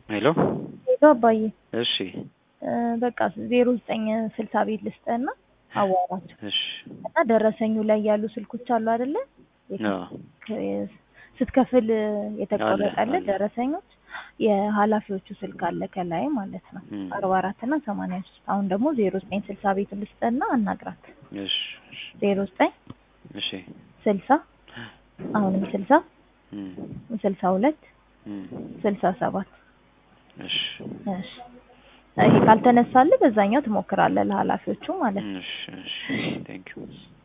ሄሎ ሄሎ አባዬ እሺ እ በቃ ዜሮ ዘጠኝ ስልሳ ቤት ልስጥህና አዋራቸው እሺ እና ደረሰኙ ላይ ያሉ ስልኮች አሉ አይደለ? አዎ የት- ስትከፍል የተቆረጠልህ አለ፣ አለ። ደረሰኞች የኃላፊዎቹ ስልክ አለ ከላይ ማለት ነው እም። አርባ አራት እና ሰማንያ ሶስት አሁን ደግሞ ዜሮ ዘጠኝ ስልሳ ቤት ልስጥህና አናግራት እሺ እሺ ዜሮ ዘጠኝ እሺ ስልሳ አሁንም ስልሳ እም፣ ስልሳ ሁለት እም፣ ስልሳ ሰባት እሺ እሺ ይሄ ካልተነሳልህ በዛኛው ትሞክራለህ ለኃላፊዎቹ ማለት ነው እሺ እሺ ቴንክ ዩ